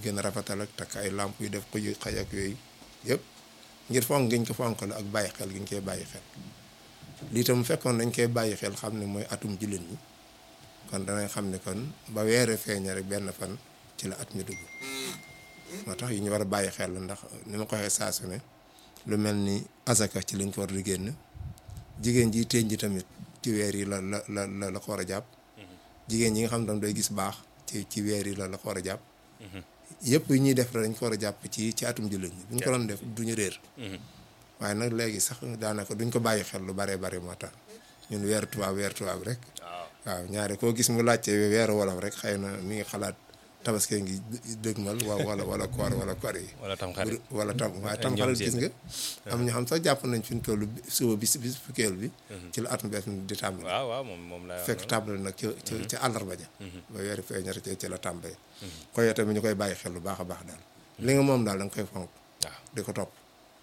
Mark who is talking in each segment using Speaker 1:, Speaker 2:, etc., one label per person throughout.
Speaker 1: gën a rafetal ak takk ay lamp yu def ko yu xaj ak yooyu yëpp ngir fonk giñ ko fonk la ak bàyyi xel giñ koy bàyyi xel lii tam fekkoon dañ koy bàyyi xel xam ne mooy atum jullit ñi kon danañ xam ne kon ba weere feeña rek benn fan ci la at mi dugg moo tax yi ñu war a bàyyi xel la ndax ni ma ko waxee saa su ne lu mel ni azaka ci lañ ko war di génn jigéen ji teeñ ji tamit ci weer yi la la la la la ko war a jàpp jigéen ñi nga xam tam day gis baax ci ci weer yi la la ko war a jàpp yëpp yi ñuy def la dañ ko war a jàpp ci ci atum jullit ñi bu ñu ko doon def duñu réer waaye nag léegi sax daanaka duñ ko bàyyi xel lu baree bari moo tax ñun weeru tubaab weeru tubaab rek waaw ñaare koo gis mu laajte weeru wolof rek xëy na mi ngi xalaat tabaski ngi dëgmal wa wala wala koor wala koor yi
Speaker 2: wala tam xarit
Speaker 1: wala tam waaye tam xarit gis nga am ñoo xam sax jàpp nañ fi ñu toll suba bis bis fukkeel bi ci la atum bees mi di tàmbali
Speaker 2: waaw waaw moom moom la
Speaker 1: fekk tàmbali nag ci ci ci àllarba ja ba weeri feeñar ci ci la tàmbali koy tamit ñu koy bàyyi xel lu baax a baax daal li nga moom daal da nga koy fonk
Speaker 2: waaw
Speaker 1: di ko topp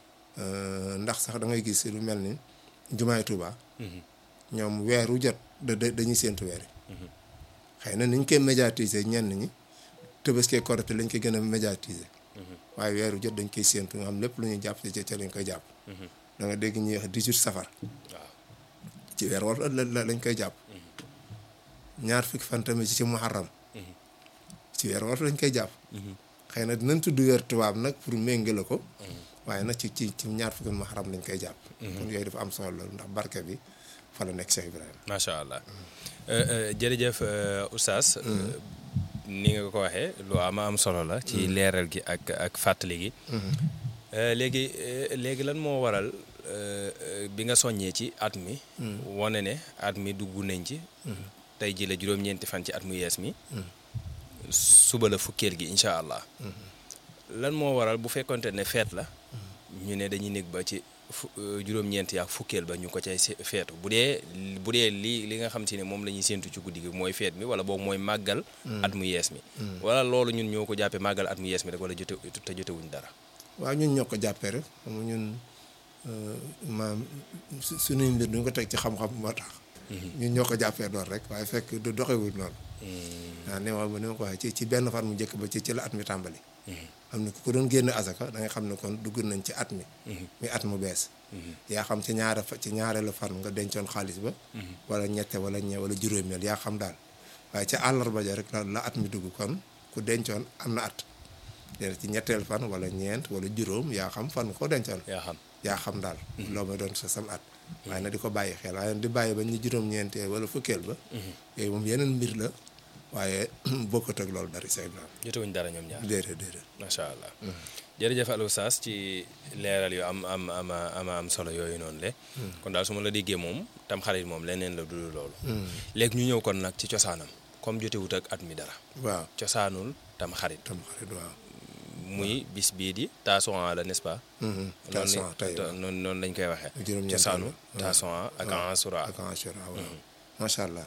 Speaker 1: ndax sax da ngay gis lu mel ni jumaay Tuuba ñoom weeru jot da dañuy séentu weer yi xëy na niñ koy médiatiser ñenn ñi Tabaski Korite lañ koy gën a médiatiser waaye weeru jot dañ koy séentu nga xam lépp lu ñuy jàpp ci ca lañ koy jàpp da nga dégg ñuy wax 18 safar
Speaker 2: waaw
Speaker 1: ci weer war la lañ koy jàpp ñaar fukki fan tamit ci muharram ci weer war lañ koy jàpp xëy na dinañ tudd weer tubaab nag pour méngale ko waaye nag ci ci ci ñaar fukki muharram lañ koy jàpp kon yooyu dafa am solo loolu ndax barke bi fa la nekk Cheikh Ibrahima
Speaker 2: macha allah jërëjëf oustaz ni nga ko waxee lu am am solo la ci leeral gi ak ak fàttali gi léegi léegi lan moo waral bi nga soññee ci at mi wane ne at mi dugg nañ ci tey ji la juróom-ñeenti fan ci at mu yees mi suba la fukkeel gi incha allah lan moo waral bu fekkonte ne feet la ñu ne dañuy nekk ba ci fu juróom-ñeent yaak fukkeel ba ñu ko cay feetu bu dee bu dee li li nga xam si ne moom la ñuy séentu ci guddi gi mooy feet mi wala boobu mooy màggal at mu yees mi wala loolu ñun ñoo ko jàppee màggal at mu yees mi rek wala jote te jotewuñ dara
Speaker 1: waaw ñun ñoo ko jàppee rek xam nga ñun maam suñuy mbir duñ ko teg ci xam-xam moo tax ñun ñoo ko jàppee doon rek waaye fekk du doxewuñ noonu waaw ne ma ni ma ko waxee ci ci benn fan mu njëkk ba ci ci la at mi tàmbali xam ne ku ko doon génn azaka da nga xam ne kon dugg nañ ci at mi mi at mu bees yaa xam ci ñaare ci ñaareelu fan nga dencoon xaalis ba wala ñette wala ñe wala juróomeel yaa xam daal waaye ca àllarba ja rek la at mi dugg kon ku dencoon am na at déedéet ci ñetteel fan wala ñeent wala juróom yaa xam fan ko dencoon
Speaker 2: yaa xam
Speaker 1: yaa xam daal loo may doon sa sam at waaye na di ko bàyyi xel waaye di bàyyi ba ñu juróom-ñeenteel wala fukkeel ba yooyu moom yeneen mbir la waaye bokkut ak loolu dara say Ibrahima
Speaker 2: jotewuñ dara ñoom ñaar
Speaker 1: déedéet déedéet
Speaker 2: macha allah jërëjëf Aliou Sass ci leeral yu am am am am am solo yooyu noonu le kon daal su ma la déggee moom tam xarit moom leneen la dul loolu léegi ñu ñëw kon nag ci cosaanam comme jotewut ak at mi dara
Speaker 1: waaw
Speaker 2: cosaanul tam xarit
Speaker 1: tam xarit waaw
Speaker 2: muy bis bii di taasuwaan la n'est-ce pas
Speaker 1: taasuwaan tey
Speaker 2: noonu noonu lañ koy waxee
Speaker 1: juróom-ñeent
Speaker 2: cosaanu taasuwaan ak ansura
Speaker 1: ak ansura waaw macha allah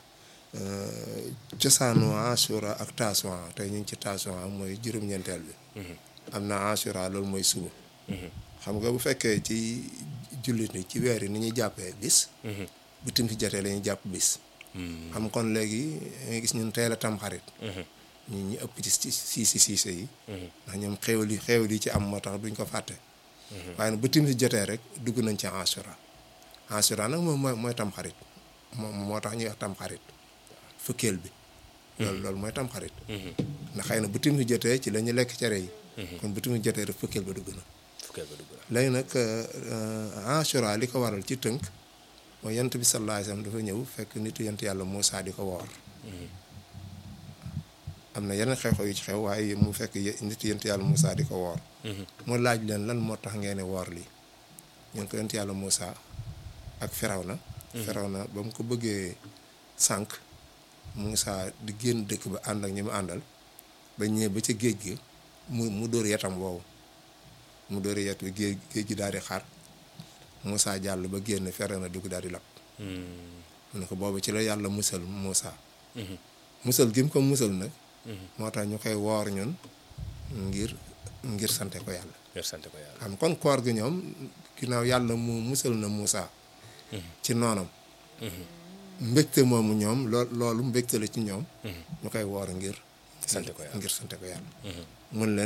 Speaker 1: cosaanu asura ak taasuwaan tey ñu ngi ci taasuwaan mooy juróom-ñeenteel bi am na asura loolu mooy suba xam nga bu fekkee ci jullit ni ci weer yi ni ñuy jàppee bis bu tim si jotee la ñuy jàpp bis xam kon léegi nga gis ñun teel a tam xarit ñi ñi ëpp ci siisi siise yi ndax ñoom xéewal yi xéewal yi ci am moo tax duñ ko fàtte waaye nag bu tim si jotee rek dugg nañ ci asura asura nag moom mooy mooy tam xarit moom moo tax ñuy wax tam xarit fukkeel bi loolu loolu mooy tam xarit ndax xëy na bu tim si jotee ci la ñu lekk cere yi kon bu tim si jotee rek fukkeel ba dugg na
Speaker 2: fukkeel ba dugg na
Speaker 1: léegi nag asura li ko waral ci tënk mooy yent bi sallallahu alayhi wasallam dafa ñëw fekk nitu yent yàlla Muusaa di ko woor am na yeneen xew-xew yu ci xew waaye mu fekk nitu yent yàlla Muusaa di ko woor mu laaj leen lan moo tax ngeen woor lii ñun ko yent yàlla Muusaa ak Firawna Firawna ba mu ko bëggee sànq Muusaa di génn dëkk ba ànd ak ñi mu àndal ba ñëwee ba ca géej gi mu mu dóor yetam woowu mu dóor yet bi géej géej gi daal di xaar Moussa jàll ba génn fere na dugg daal di lab mu ne ko boobu ci la yàlla musal Moussa musal gi mu ko musal nag moo tax ñu koy woor ñun ngir ngir sante ko yàlla
Speaker 2: ngir sante ko yàlla
Speaker 1: xam kon koor gi ñoom ginnaaw yàlla mu musal na Moussa ci noonam mbégte moomu ñoom lool loolu mbégte la ci ñoom ñu koy woor ngir
Speaker 2: sante ko yàlla
Speaker 1: ngir sante ko yàlla mun leen